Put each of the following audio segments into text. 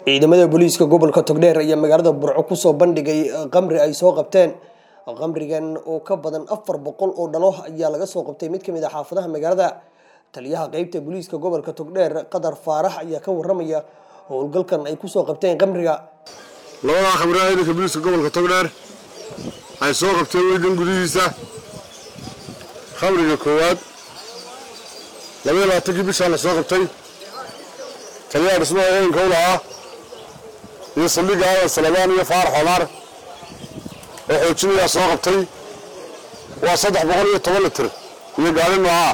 ciidamada booliiska gobolka togdheer ayaa magaalada burco kusoo bandhigay qamri ay soo qabteen qamrigan oo ka badan afar boqol oo dhalo ayaa laga soo qabtay mid kamid a xaafadaha magaalada taliyaha qeybta booliiska gobolka togdheer qadar faarax ayaa ka waramaya howlgalkan ay kusoo qabteen qamriga labadaa khamriga ciidanka booliiska gobolka togdheer ay soo qabteen weydan gudihiisa khamriga koowaad labaiyo labaatankii bishaa la soo qabtay taliyaha dhismaha ciidanka u lahaa iyo saldhigga aadan salabaan iyo faarax omaar oo xoojinayaa soo qabtay waa saddex boqol iyo toban litir iyo gaari noocaa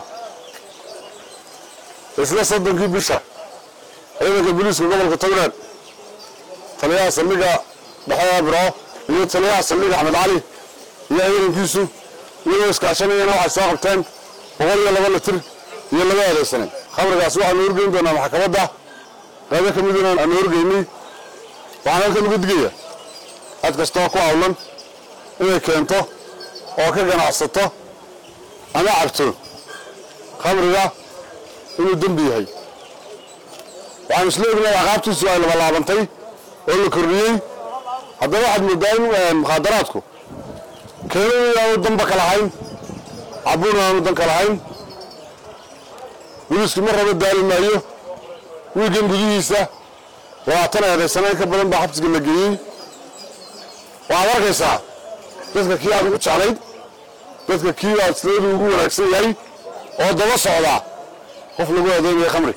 isla soddonkii bisha ciidanka booliiska gobolka togdheer taliyaha saldhigga dhexeeda birco iyo taliyaha saldhigga axmed cali iyo ciidankiisu iyagoo iskaashanayana waxay soo qabteen boqol iyo laba litir iyo laba adeegsane khamrigaas waxaanu horgeyn doonaa maxkamadda qaybo ka miduna aanu horgeynay waxaan halkan uga digaya cid kastoo ku hawlan inay keento oo ka ganacsato ama cabto khamriga inuu dembi yahay waxaan isla ognahay aqaabtiisu ay labalaabantay oo la kordhiyey haddaba waxaad moodaa in mukhaadaraadku keenan aanu danba ka lahayn cabuun aanu dan ka lahayn booliisku mar raba daali maayo wiigan gudihiisa labaatan eedaysanayn ka badan baa xabsiga la geeyey waxaad arkaysaa dadka kii aad ugu jeclayd dadka kii aad sideedu ugu wanaagsan yahay oo daba socdaa qof lagu adeynaya khamri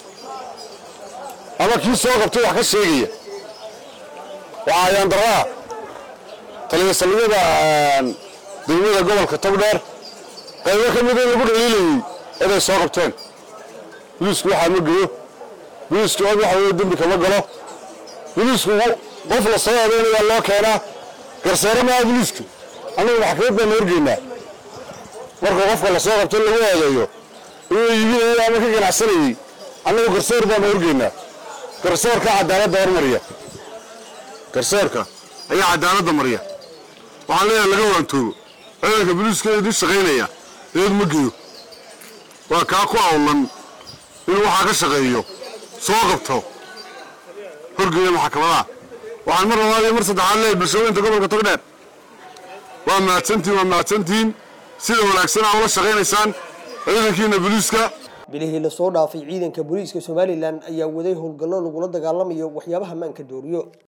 ama kii soo qabtay wax ka sheegaya waxaa ayaan darraa taliya saldhigyada degmada gobolka togdheer qaybo ka mida in lagu dhaliilayey inay soo qabteen booliisku waxaa ma geyo booliisku cod waxa weye dembi kama galo booliisku qof la soo adeynaya loo keenaa garsoore maaha booliisku annagu maxkamad baanu horgeynaa marka qofka la soo qabto in lagu eedeeyo inuu iibinayay ama ka ganacsanayey annagu garsoor baanu horgeynaa garsoorka cadaaladda hormariya garsoorka ayaa cadaaladda mariya waxaan leeyahay laga waantoogo ciidanka booliiska idin shaqaynaya eed ma geyo waa kaa ku awlan inuu waxaa ka shaqeeyo soo qabto horgeeya maxkamadaha waxaan mar labaad iyo mar saddexaad leeyahay bulshooyinta gobolka togdheer waa mahadsantihin waa mahadsantihiin sida wanaagsan aa ula shaqaynaysaan ciidankiina booliiska bilihii lasoo dhaafay ciidanka booliiska somalilan ayaa waday howlgallo lagula dagaalamayo waxyaabaha maanka dooriyo